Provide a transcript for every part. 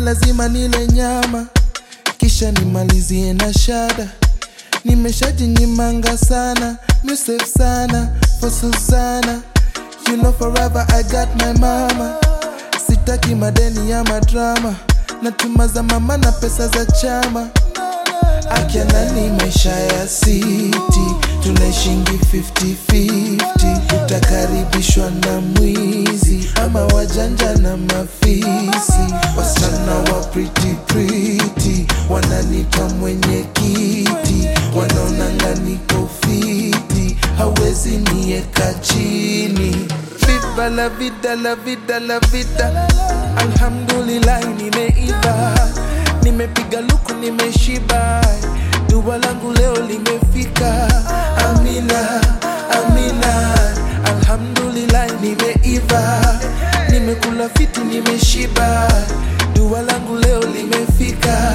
lazima nile nyama kisha nimalizie na shada nimeshajinyimanga sana musef sana for Susana you know forever I got my mama sitaki madeni ya madrama natuma za mama na pesa za chama akianani maisha ya siti tunaishingi 50-50 utakaribishwa na mwizi ama wajanja na mafisi wasichana wa pretty pretty wananita mwenye kiti wanaonanga niko fiti hawezi nieka chini Viva la vida la vida la vida alhamdulillah nimeiva nimepiga luku nimeshiba dua langu leo limefika amina amina alhamdulillah nimeiva nimekula fiti nimeshiba dua langu leo limefika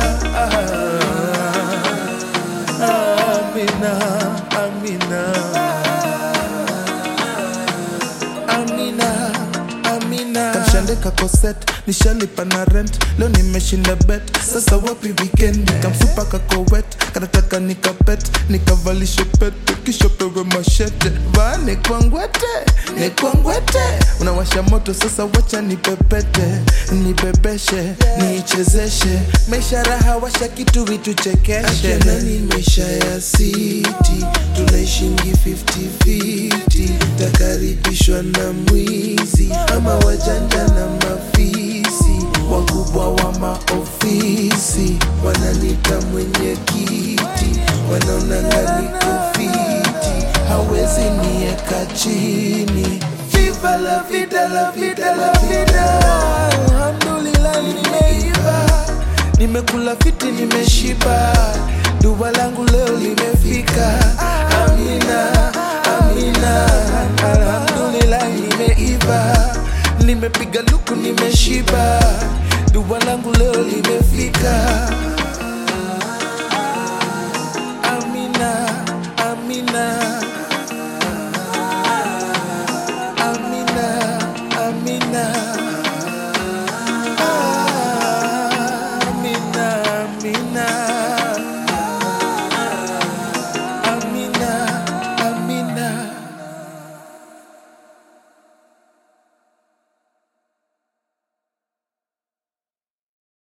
ah, amina amina amina amina kamshandeka koset nishalipa na rent leo nimeshinda bet sasa wapi weekend kamfupa kakowet kanataka nikapet nikavalishe pete kisha pewe mashete vaa nekwangwete nekwangwete unawasha moto sasa wacha nipepete nibebeshe niichezeshe maisha raha washa kitu vituchekeshe nani maisha ya siti tunaishingi 50-50 takaribishwa na mwizi ama wajanja na mafisi wakubwa wa maofisi wananita mwenye kiti wanaonanga niko fiti hawezi nieka chini Viva la vida, la vida, la vida Alhamdulillah nimeiva Nimekula fiti nimeshiba Dua langu leo limefika Amina, amina Alhamdulillah nimeiva Nimepiga luku nimeshiba Dua langu leo limefika